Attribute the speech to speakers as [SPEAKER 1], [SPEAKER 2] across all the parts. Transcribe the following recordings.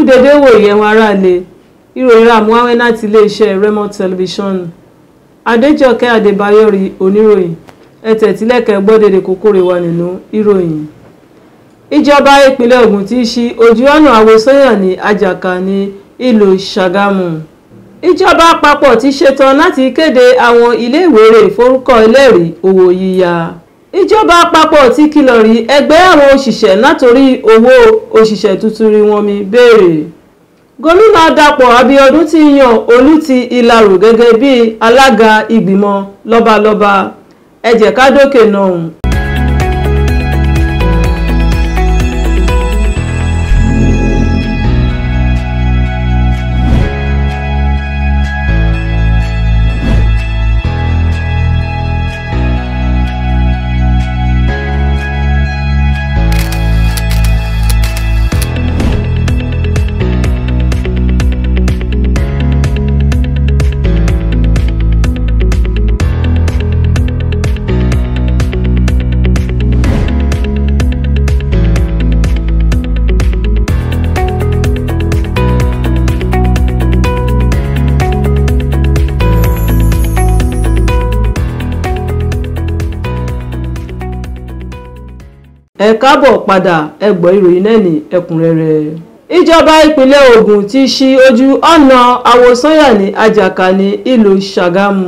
[SPEAKER 1] dédé wò yẹn wọn aráàlú ìròyìn àmúháwẹ́ láti iléeṣẹ́ Remo Television Adéjọkẹ́ Adébáyọ̀rí oníròyìn ẹ̀tẹ̀ tílẹ̀kẹ̀ gbọ́dẹ̀dẹ̀ kókórè wà nínú ìròyìn. ìjọba ìpínlẹ̀ Ògùn ti ṣí ojú ọ̀nà àwòsànyàn ní Àjàká ní ìlú Ṣàgámù. ìjọba àpapọ̀ ti ṣetán láti kéde àwọn iléèwé forúkọ ẹlẹ́rìí owó yíyá. ìjọba àpapọ̀ ti kìlọ̀ rí ẹgbẹ́ àwọn òṣìṣẹ́ látòrí owó òṣìṣẹ́ tuntun rí wọn mi béèrè gómìnà dàpọ̀ abíọ́dún ti yan olú ti ìlarò gẹ́gẹ́ bí alága ìgbìmọ̀ lọ́balọ́ba ẹ jẹ́ ká dókè náà. ẹ káàbọ̀ padà ẹ gbọ́ ìròyìn náà ní ẹ̀kúnrẹ́rẹ́. ìjọba ìpínlẹ̀ Ògùn ti ṣí ojú ọ̀nà àwòsànyà ní Àjàká ní ìlú Ṣàgámù.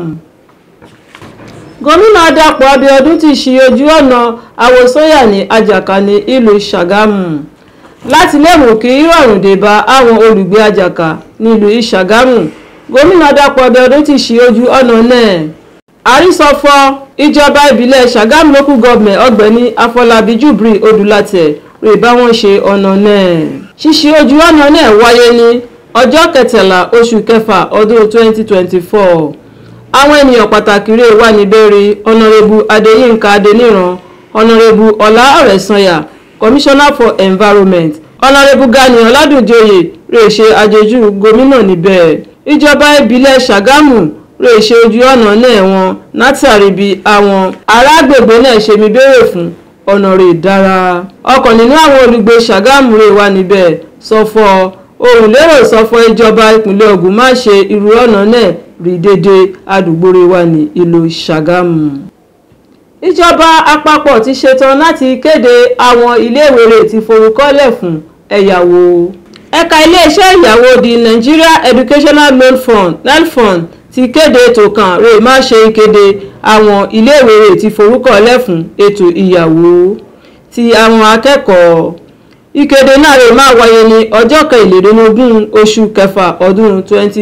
[SPEAKER 1] gómìnà Dàpọ̀ Abíọ́dún ti ṣí ojú ọ̀nà àwòsànyà ní Àjàká ní ìlú Ṣàgámù láti lè mú kí ìrọ̀rùn dé bá àwọn olùgbé Àjàká nílùú Ìṣàgámù gómìnà Dàpọ̀ Abíọ́dún ti ṣí ojú ọ̀nà náà àrísọfọ ìjọba ìbílẹ̀ Ṣàgámù local government ọ̀gbẹ́ni Afọlábí Jubri Odúlátẹ̀ rè bá wọn ṣe ọ̀nà náà. ṣíṣí ojú ọ̀nà náà wáyé ní ọjọ́ kẹtàlá oṣù kẹfà ọdún 2024. àwọn ènìyàn pàtàkì rè wà níbẹ̀rẹ̀ ọ̀nàrẹ́bù Adéyínká Adéníran ọ̀nàrẹ́bù Ọlá Ọ̀rẹ́sanyà commissioner for environment ọ̀nàrẹ́bù Gani Ọládùnjoyè rè ṣe àjèjì gómìnà níbẹ̀. ìjọba ìbílẹ̀ Ṣàgámù rè ṣe ojú ọ̀nà náà wọn látàrí bí àwọn arágbègbè náà ṣe mi béèrè fún ọ̀nà rè dára. ọ̀kan nínú àwọn olùgbé Ṣàgámù rè wà níbẹ̀ sọfọ ohun lérò sọfọ ìjọba ìpínlẹ̀ Ògùn má ṣe irú ọ̀nà náà rí dédé àdúgbò rè wà ní ìlú Ṣàgámù. ìjọba àpapọ̀ ti ṣetán láti kéde àwọn iléèwé rẹ̀ ti forúkọlẹ̀ fún ẹ̀yáwó. ẹ̀ka iléeṣẹ́ ìyàwó di Nigeria Educational Loan Fund NELFund ti kéde ètò kan rè má ṣe ìkéde àwọn iléèwé rè ti forúkọ lẹ́fún ètò ìyàwó ti àwọn akẹ́kọ̀ọ́ ìkéde náà rè má wáyé ní ọjọ́ kẹrìnlélógún oṣù kẹfà ọdún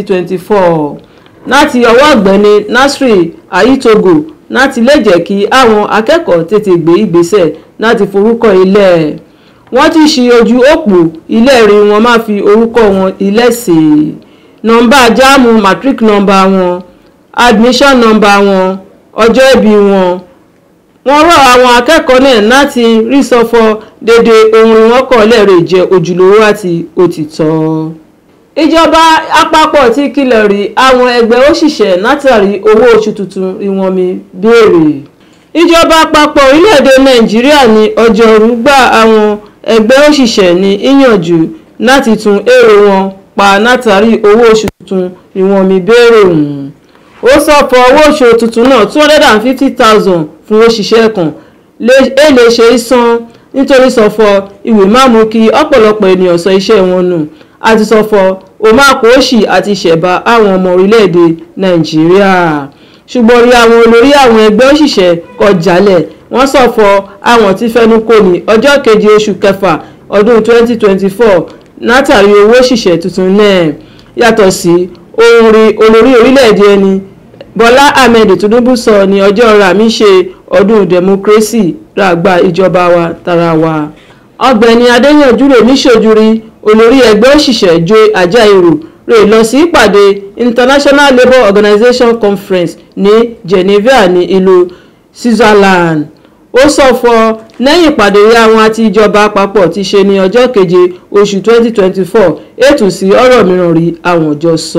[SPEAKER 1] 2024 láti ọwọ́ ọ̀gbẹ́ni Nasri Ayitogo láti lè jẹ́ kí àwọn akẹ́kọ̀ọ́ tètè gbé ìgbésẹ̀ láti forúkọ ilẹ̀ wọ́n ti ṣí ojú òpó ilé rí wọn má fi orúkọ wọn ilẹ̀ sí i nọ́mbà jáàmù matric nọ́mbà wọn admission nọ́mbà wọn ọjọ́ ìbí wọn wọ́n rọ̀ àwọn akẹ́kọ̀ọ́ náà láti rí sọfọ dédé ohun ìwọ́kọ̀ọ́lẹ̀ rẹ̀ jẹ́ ojúlówó àti òtítọ́. ìjọba àpapọ̀ ti kìlọ̀ rí àwọn ẹgbẹ́ òṣìṣẹ́ látàrí owó oṣù tuntun ìwọ̀n mi béèrè. ìjọba àpapọ̀ orílẹ̀-èdè nàìjíríà ní ọjọ́rú gba àwọn ẹgbẹ́ òṣìṣẹ́ ní ìyànjú láti tún èrò wọn pa látàrí owó oṣù tuntun ìwọ̀n mi béèrè ọ̀hún. ó sọ fọ owó oṣù tuntun náà two hundred and fifty thousand fún òṣìṣẹ́ kan èlé ṣe é san nítorí sọfọ ìwé má mú kí ọ̀pọ̀lọpọ̀ ènìyàn sọ iṣẹ́ wọn nù àti sọfọ omákòóṣì àti ìṣẹ̀bá àwọn ọmọ orílẹ̀-èdè nàìjíríà ṣùgbọ́n rí àwọn olórí àwọn ẹgbẹ́ òṣìṣẹ́ kọ̀ jálẹ̀ wọ́n sọ̀fọ̀ àwọn tí fẹ́nu kò ní ọjọ́ keje oṣù kẹfà ọdún twenty twenty four látàrí owó òṣìṣẹ́ tuntun náà yàtọ̀ sí ohun rí olórí orílẹ̀-èdè ẹni bọ́lá ahmed tinubu sọ ní ọjọ́ rami ṣe ọdún democracy ràgbà ìjọba wa tara wa. ọ̀gbẹ́ni adéyànjú rèmí ṣojúrí olórí ẹgbẹ́ òṣìṣẹ́ joy ajaero rè lọ sí ìpàdé international labour organization conference ní geneva ní ìlú switzerland ó sọ fọ lẹ́yìn ìpàdé àwọn àti ìjọba àpapọ̀ ti ṣe ní ọjọ́ keje oṣù 2024 ètò sí ọ̀rọ̀ mìíràn rí àwọn jọ sọ.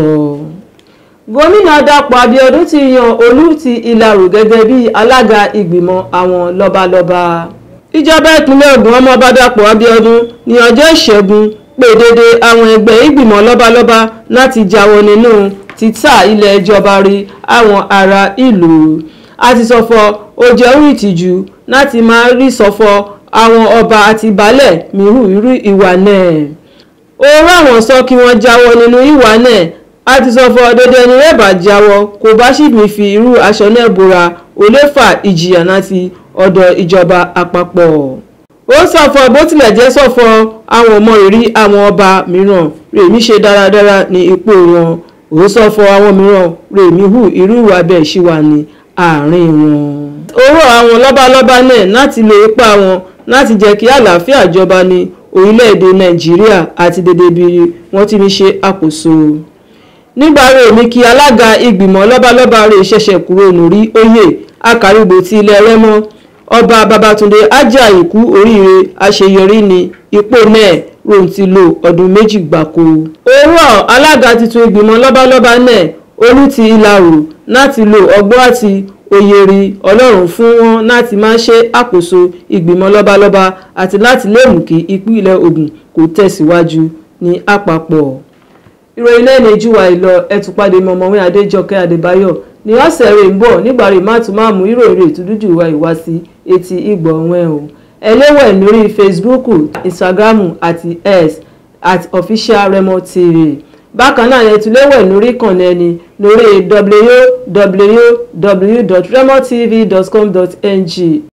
[SPEAKER 1] gómìnà dàpọ̀ abíọ́dún ti yan olú ti ìlarò gẹ́gẹ́ bí alága ìgbìmọ̀ àwọn lọ́balọ́ba. ìjọba ìpínlẹ̀ ògùn ọmọọba dàpọ̀ abíọ́dún ní ọjọ́ ìṣẹ́gun pè dédé àwọn ẹgbẹ́ ìgbìmọ̀ lọ́balọ́ba láti jáwọ́ nínú títà ilẹ̀ ìjọba rí àwọn ará ìlú àti sọ̀fọ̀ ó jẹ́ orí ìtìjú láti máa rí sọ̀fọ̀ àwọn ọba àti baálẹ̀ mìíràn irú ìwà náà ó ráwọn sọ kí wọ́n jáwọ́ nínú ìwà náà àti sọ̀fọ̀ dédé ẹni rẹ̀ bá jáwọ́ kò bá sì ní fi irú aṣọ náà bora ó lè fa ìjìyà láti ọ̀dọ̀ ìjọba àpapọ̀ ó sọ̀fọ̀ bó tilẹ̀ jẹ́ sọ̀fọ̀ àwọn ọmọ ìrí àwọn ọba mìíràn rèmí ṣe dáradára ní ipò wọn ó sọ̀fọ̀ àwọn mìíràn rèmí hù irú ìwà bẹ́ẹ̀ ṣì wà ní àárín wọn. ó rọ̀ àwọn lọ́balọ́ba náà láti lo ipá wọn láti jẹ́ kí àlàáfíà jọba ní orílẹ̀-èdè nàìjíríà àti dédé bí wọ́n ti ń ṣe àkóso. nígbà rèmí kí alága ìgbìmọ̀ lọ́balọ́ba rẹ̀ ṣẹ̀ṣẹ̀ kúrò lórí oyè akàrígbò ti ilẹ̀ rẹ́mọ ọba babatunde ajayi kú oríire àṣeyọrí ní ipò náà rohun ti lo ọdún méjì gbáko. ó rọ̀ alága tuntun ìgbìmọ̀ lọ́balọ́ba náà olú ti ìlàrò láti lo ọgbọ́n àti òye rí ọlọ́run fún wọn láti máa ṣe àkóso ìgbìmọ̀ lọ́balọ́ba àti láti lè mú kí ìpínlẹ̀ Ògùn kó tẹ̀síwájú ní àpapọ̀. ìròyìn náà ní júwà ìlọ ẹtùpàdé mọ̀mọ́wé adéjọkẹ́ adébáyọ̀ ní ọ̀sẹ̀ rẹ̀ ń bọ̀ nígbà rẹ̀ má tún máa mú ìròyìn rẹ̀ ìtúdújù wa ìwá sí etí ìgbọ̀ wọn o ẹlẹ́wẹ̀ lórí Facebook Instagram àti x at official Remo TV bákan náà yẹn tún léwẹ̀ lórí ìkànnì ẹni lórí www.remotv.com.ng